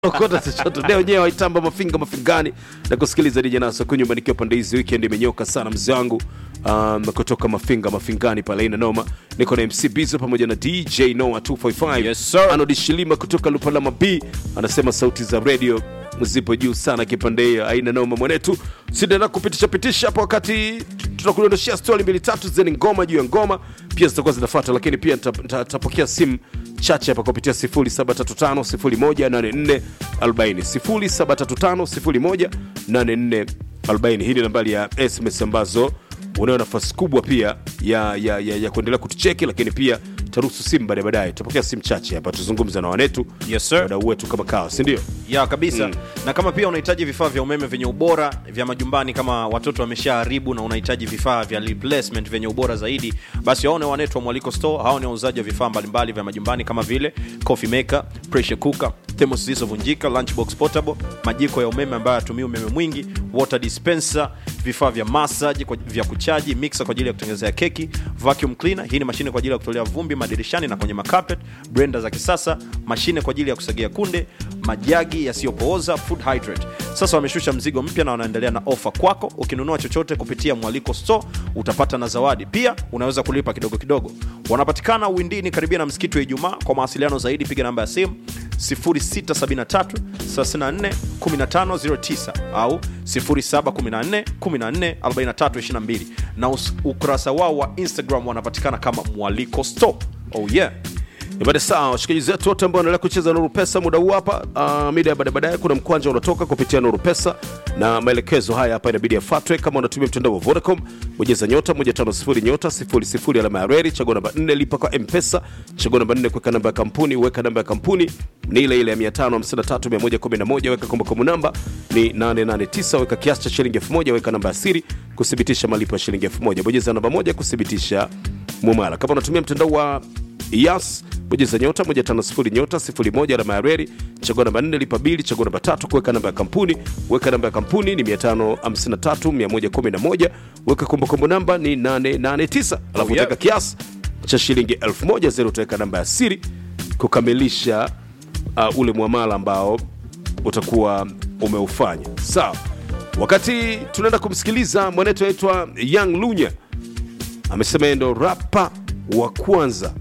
okota chochote leo wenyewe waitamba mafinga mafingani na kusikiliza DJ Naso kwa nyumba nikiwa pande hizi weekend imenyoka sana mzee wangu um, kutoka mafinga mafingani pale ina noma niko na MC Bizo pamoja na DJ Noah 245 Yes, sir. Anodi Shilima kutoka Lupalama B anasema sauti za radio zipo juu sana kipande hiyo aina noma mwanetu sidaenda kupitisha pitisha hapo wakati tunakudondoshia stori mbili tatu zeni ngoma juu ya ngoma pia zitakuwa zinafuata lakini pia nita- nita- nitapokea simu chache hapa kupitia 0735 018440 0735 hii ni nambari ya sms ambazo unayo nafasi kubwa pia ya, ya, ya, ya kuendelea kutucheki lakini pia taruhusu simu baadaye baadaye tutapokea simu chache hapa tuzungumza na wanetu Yes, sir. wadau wetu kama kawa sindio ya kabisa na kama pia unahitaji vifaa vya umeme vyenye ubora vya majumbani kama watoto wameshaharibu na unahitaji vifaa vya replacement vyenye ubora zaidi basi waone wanetu wa mwaliko store hao ni wauzaji wa vifaa mbalimbali vya majumbani kama vile coffee maker pressure cooker thermos zilizovunjika lunchbox portable majiko ya umeme ambayo yatumia umeme mwingi water dispenser vifaa vya massage kwa- vya kuchaji mixer kwa ajili ya kutengenezea keki vacuum cleaner hii ni mashine kwa ajili ya kutolea vumbi madirishani na kwenye macarpet blender za kisasa mashine kwa ajili ya kusagia kunde majagi yasiyopooza food hydrate sasa wameshusha mzigo mpya na wanaendelea na ofa kwako ukinunua chochote kupitia mwaliko store utapata na zawadi pia unaweza kulipa kidogo kidogo wanapatikana windini karibia na msikiti wa ijumaa kwa mawasiliano zaidi piga namba ya simu 0673 34 1509 au 0714 14 4322 na us- ukurasa wao wa instagram wanapatikana kama mwaliko store oh yeah Ibada sawa, washikaji zetu wote ambao wanaendelea kucheza Nuru Pesa muda huu hapa, uh, mida ya baadaye baadaye, kuna mkwanja unatoka kupitia Nuru Pesa na maelekezo haya hapa inabidi yafuatwe. Kama unatumia mtandao wa Vodacom, bonyeza nyota 150 nyota 00 alama ya reli, chagua namba 4, lipa kwa M-Pesa, chagua namba 4, kuweka namba ya kampuni, weka namba ya kampuni ni ile ile ya 553 111, weka kumbukumbu namba ni 889, weka kiasi cha shilingi 1000, weka namba ya siri kuthibitisha malipo ya shilingi 1000, bonyeza namba moja kuthibitisha mumala. Kama unatumia mtandao wa Yas bonyeza nyota 150 nyota 01 alama ya reli, chagua namba 4 lipa bili, chagua namba tatu kuweka namba ya kampuni, weka namba ya kampuni ni 553 111, weka kumbukumbu namba ni 889, alafu Oh, yeah. utaweka kiasi cha shilingi 1000 zero, utaweka namba ya siri kukamilisha uh, ule mwamala ambao utakuwa umeufanya. Sawa, wakati tunaenda kumsikiliza mwanetu anaitwa Young Lunya amesema yeye ndo rapa wa kwanza,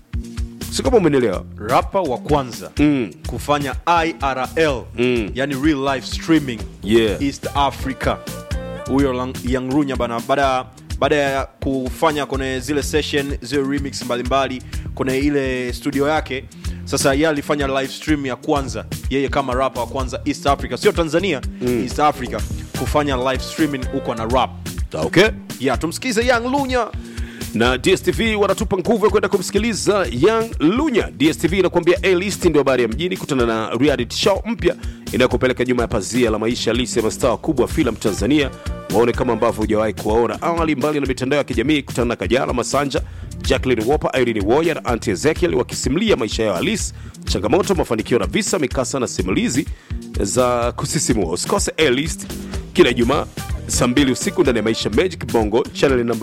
si kama umenielewa? rapa wa kwanza Mm. kufanya irl Mm. yani real life streaming Yeah. east africa huyo Lang- young runya bana baada baada ya kufanya kwenye zile session zile remix mbalimbali kwenye ile studio yake sasa yeye alifanya live stream ya kwanza yeye kama rapa wa kwanza east africa sio tanzania east africa kufanya live streaming huko na rap Okay. ya tumsikize young lunya na dstv wanatupa nguvu ya kwenda kumsikiliza young lunya dstv inakuambia a list ndio habari ya mjini kutana na reality show mpya inayokupeleka nyuma ya pazia la maisha halisi ya mastaa wakubwa wa filamu tanzania waone kama ambavyo hujawahi kuwaona awali mbali na mitandao ya kijamii kutana na kajala masanja jacklin wopa irene woya na anti ezekiel wakisimulia maisha yao halisi changamoto mafanikio na visa mikasa na simulizi za kusisimua usikose a list kila ijumaa saa mbili usiku ndani ya maisha magic bongo chaneli namba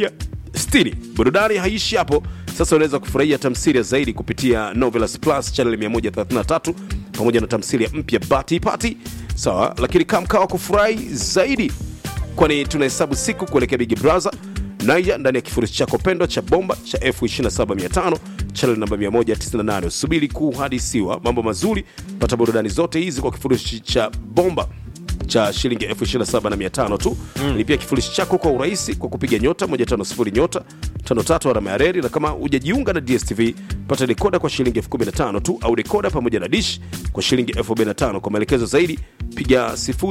160 burudani haishi hapo sasa unaweza kufurahia tamthilia zaidi kupitia novelas plus chaneli 133 pamoja na tamthilia mpya bati pati sawa lakini kamkawa kufurahi zaidi kwani tunahesabu siku kuelekea big brother naija ndani ya kifurushi chako pendwa cha bomba cha f275 chanel namba 198 subiri kuhadisiwa mambo mazuri pata burudani zote hizi kwa kifurushi cha bomba cha shilingi 275 tu mm. lipia kifurushi chako kwa urahisi kwa kupiga nyota 150 nyota 53 alama ya reli na kama hujajiunga na dstv pata dekoda kwa shilingi 15 tu au dekoda pamoja na dish kwa shilingi 45 kwa maelekezo zaidi piga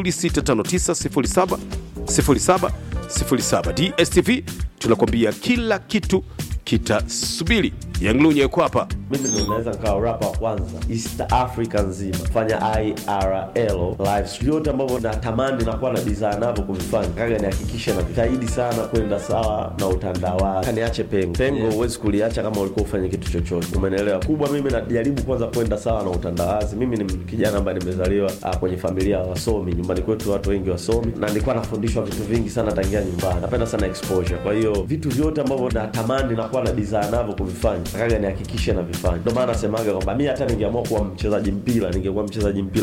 065907 0707 dstv tunakwambia kila kitu kitasubiri yanglunye yuko hapa mimi ndo naweza nikawa rapa wa kwanza east africa nzima fanya irl live stream yote ambavyo natamani nakuwa na bidhaa navyo kuvifanya kaga nihakikishe na vitaidi sana kwenda sawa na utandawazi kaniache pengo pengo huwezi kuliacha kama ulikuwa ufanye kitu chochote umenelewa kubwa mimi najaribu kwanza kwenda sawa na utandawazi mimi ni kijana ambaye nimezaliwa ah, kwenye familia ya wasomi nyumbani kwetu watu wengi wasomi na nilikuwa nafundishwa vitu vingi sana tangia nyumbani napenda sana exposure kwa hiyo vitu vyote ambavyo natamani nakuwa na bidhaa navyo kuvifanya natakaga nihakikishe navifanya. Ndio maana nasemaga kwamba mi hata ningeamua kuwa mchezaji mpira, ningekuwa mchezaji mpira